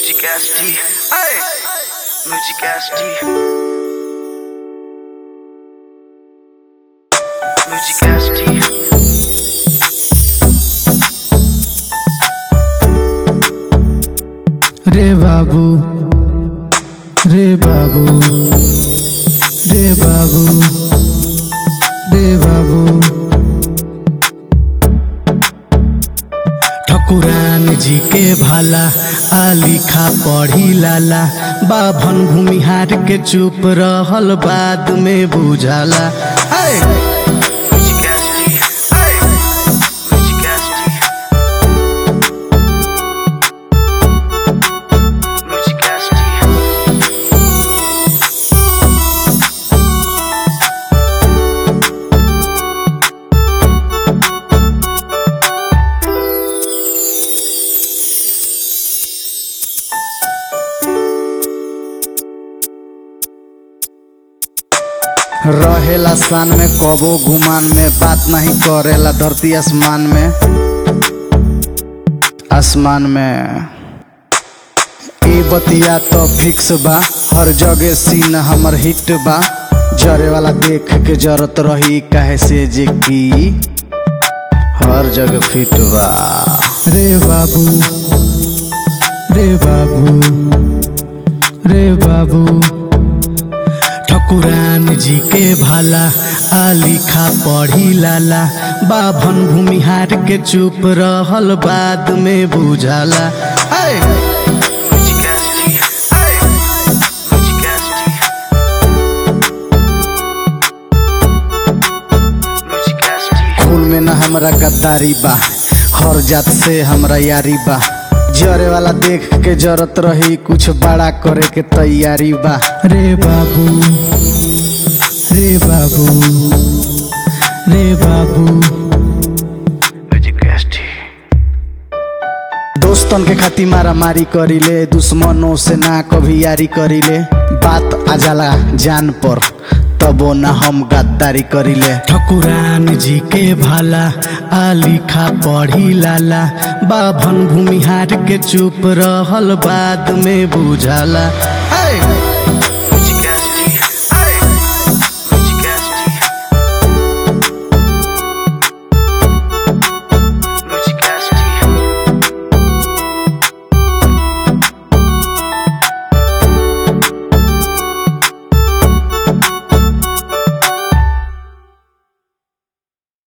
Musicasti, ay, Musicasti. Musicasti. রে বাবু রে বাবু রে বাবু রে বাবু ठकुरान जी के भाला आलिखा पढ़ी लाला बाभन भूमिहार के चुप रहल बाद में बुझाला ऐ! Musicasti, ay, Musicasti. Musicasti. रहेला सान में कबो गुमान में बात नहीं करेला धरती आसमान में आसमान में ए बतिया तो फिक्स बा हर जगह सीन हमर हिट बा जरे वाला देख के जरत रही काहे से जे की हर जगह फिट बा रे बाबू रे बाबू रे बाबू ठकुरान जी के भाला आलिखा पढ़ी लाला बाभन भूमिहार के चुप रहल बाद में बुझाला ऐ! Musicasti, ay, Musicasti. Musicasti. खून में न हमरा गद्दारी बा हर जात से हमरा यारी बा जरे वाला देख के जरत रही कुछ बड़ा करे के तैयारी बा रे बाबू रे बाबू रे बाबू Musicasti. दोस्तन के खातिर मारा मारी करीले दुश्मनों से ना कभी यारी करीले बात आ जाला जान पर तबो ना हम गद्दारी करीले ठकुरान जी के भाला आलिखा पढ़ी लाला बाभन भूमिहार के चुप रहल बाद में बुझाला ऐ!